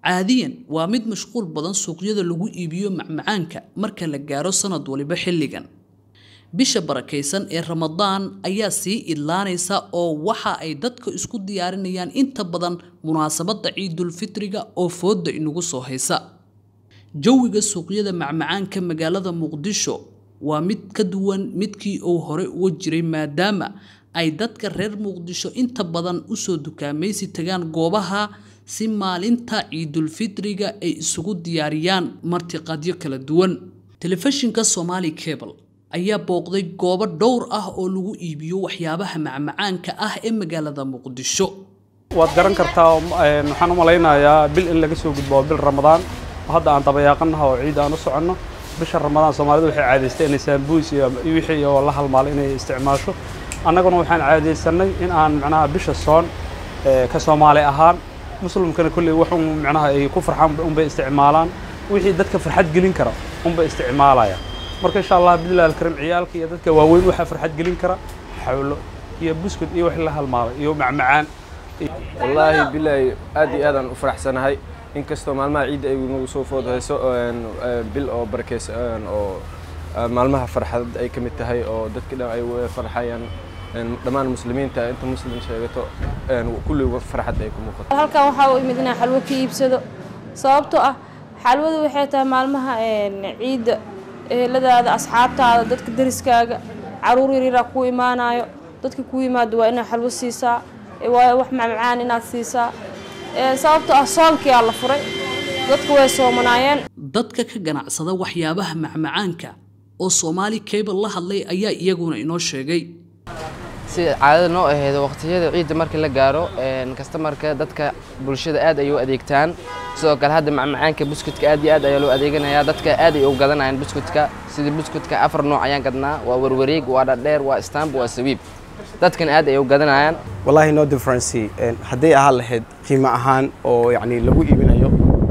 caadiyan waa mid mashquul badan suuqyada lagu iibiyo macmacaanka marka la gaaro sanad waliba xilligan bisha barakaysan ee ramadaan ayaa sii idlaanaysa oo waxa ay dadka isku diyaarinayaan inta badan munaasabadda ciidulfitriga oo fooda inagu soo haysa jawiga suuqyada macmacaanka magaalada muqdisho waa mid ka duwan midkii uu hore uga jiray maadaama ay dadka reer muqdisho inta badan usoo dukaamaysi tagaan goobaha si maalinta ciidulfitriga ay isugu diyaariyaan martiqadyo kala duwan telefishinka somali cable ayaa booqday goobo dhowr ah oo lagu iibiyo waxyaabaha macmacaanka ah ee magaalada muqdisho waad garan kartaa waxaan u malaynayaa bil in laga soo gudbo bil ramadaan oo hadda aan dabayaaqanaha oo ciid aan u soconno bisha ramadaan soomaalidu waxay caadaystay inay saambuus iyo wixii oo la halmaalo inay isticmaasho annaguna waxaan caadaysanay in aan macnaha bisha soon ka soomaali ahaan muslimkana kolley wax un macnaha ay ku farxaan unbay isticmaalaan wixii dadka farxad gelin kara unbay isticmaalaya marka insha allah bidillahi alkarim ciyaalka iyo dadka waaweyn waxaa farxad gelin kara xawlo iyo buskud iyo wax la halmaalay iyo macmacaan wallaahi bilaahi aad iyo aadaan u faraxsanahay inkastoo maalmaha ciidda ay nagu soo food hayso bil oo barakeysan oo maalmaha farxad ay ka mid tahay oo dadka dhan ay farxayaan dhammaan muslimiinta inta muslim sheegato kulliga farxad ay ku muuqato halkan waxaa u imid inaan xalwo ka iibsado sababtoo ah xalwadu waxay tahay maalmaha ciidda eheladaada asxaabtaada dadka dariskaaga caruur yaryaraa ku imaanayo dadka ku yimaado waa inaad xalwo siisaa waayo wax macmacaan inaad siisaa sababtoo ah soonkiyaa la furay dadku way soomanaayeen dadka ka ganacsada waxyaabaha macmacaanka oo soomaali cable la hadlay ayaa iyaguna inoo sheegay si caadada noo aheedo waqtiyada ciidda markii la gaaro kastamarka dadka bulshada aad ay u adeegtaan sidoo kale hadda macmacaanka buskudka aad iyo aad ayaa loo adeeganayaa dadka aad ay u gadanayaan buskudka sidii buskudka afar nooc ayaan gadnaa waa warwareeg waa dhadheer waa stamp waa sawiib dadkan aad ay u gadanayaan wallahi no difference hadday ahaan lahayd qiimo ahaan oo yacni lagu iibinayo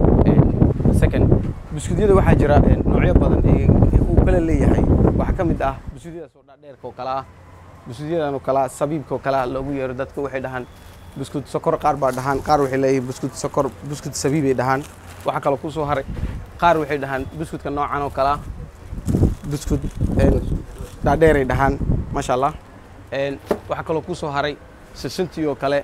second buskudyada waxaa jira noocyo badan ee uu kala leeyahay waxaa ka mid ah buskudyadaas oo dhadheerka oo kale ah buskuudyadan oo kale ah sabiibka oo kale ah loogu yeero dadka waxay dhahaan buskud sokor qaar baa dhahaan qaar waxay leeyihiin buskud sokor buskud sabiibay dhahaan waxaa kaloo ku soo haray qaar waxay dhahaan buskudka noocan oo kale ah buskud dhaadheeray dhahaan maasha allah waxaa kaloo ku soo haray sisintii oo kale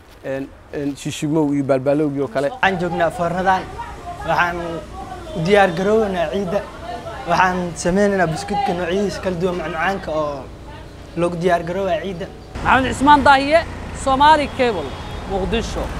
shishimow iyo baalbaalowgii oo kale waxaan joognaa foornadaan waxaan u diyaar garoownaa ciidda waxaan sameynaynaa buskudka noocyadiisa kala duwan macmacaanka oo loogu diyaar garoobaa ciidda maxamed cismaan daahiye soomaali cable muqdisho